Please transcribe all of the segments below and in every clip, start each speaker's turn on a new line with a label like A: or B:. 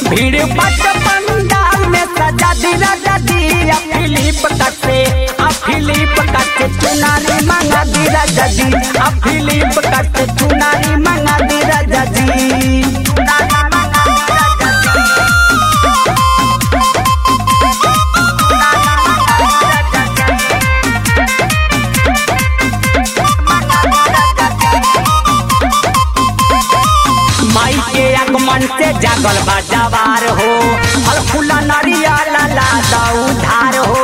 A: भीड़ बट पंडाल में सजा दी राजा जी आ फिलिप कटे आ फिलिप कटे चुनारी मंगा दी राजा जी आ फिलिप कटे चुनारी मंगा दी राजा जी चुनारी मंगा दी राजा जी माई के आगमन से जागल बा जवार हो फल फूला नरिया लाला दा उधार हो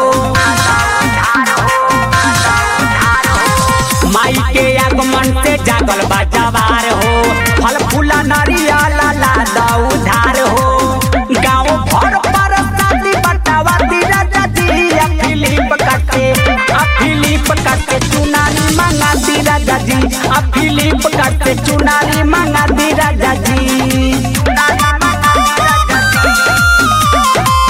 A: माई के आगमन से जागल बा जवार हो फल फूला नरिया लाला दा उधार हो गाँव भर पर शादी बटावा दी राजा जी आ फिलिप कटे आ फिलिप कटे चुनारी मंगा दी राजा जी आ फिलिप कटे चुनारी मंगा दी राजा जी चुनारी मंगा दी राजा जी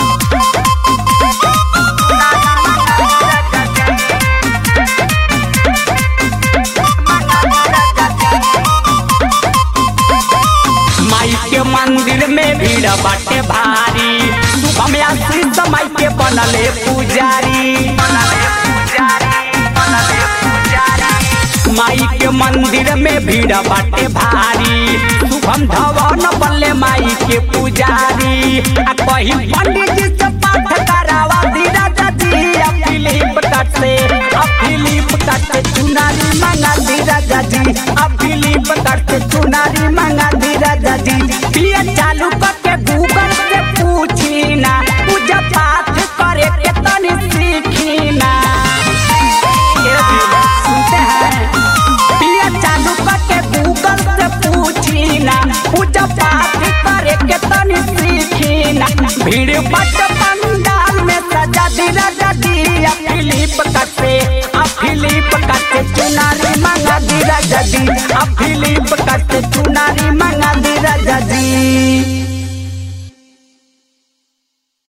A: माई के मंदिर में भीड़ बाटे भारी शुभम आशीष माई के बनले पुजारी बनले पुजारी बनले पुजारी माई के मंदिर में भीड़ बाटे भारी शुभम धवन बनले माई के पुजारी आ कहीं पंडित जी से पाठ करावा दी राजा जी आ फिलिप कट से आ फिलिप कट से चुनारी मंगा दी राजा जी आ फिलिप कट से चुनारी मंगा दी राजा जी पिया चालू करके गूगल से पूछी ना पूजा पाठ करे के तनी सीखी ना ये भी सुनते हैं पिया चालू करके गूगल से पूछी ना पूजा पाठ करे के तनी सीखी ना भीड़ बट पंडाल में सजा दी राजा जी आ फिलिप कटे आ फिलिप कटे चुनारी मंगा दी राजा जी आ फिलिप कटे चुनारी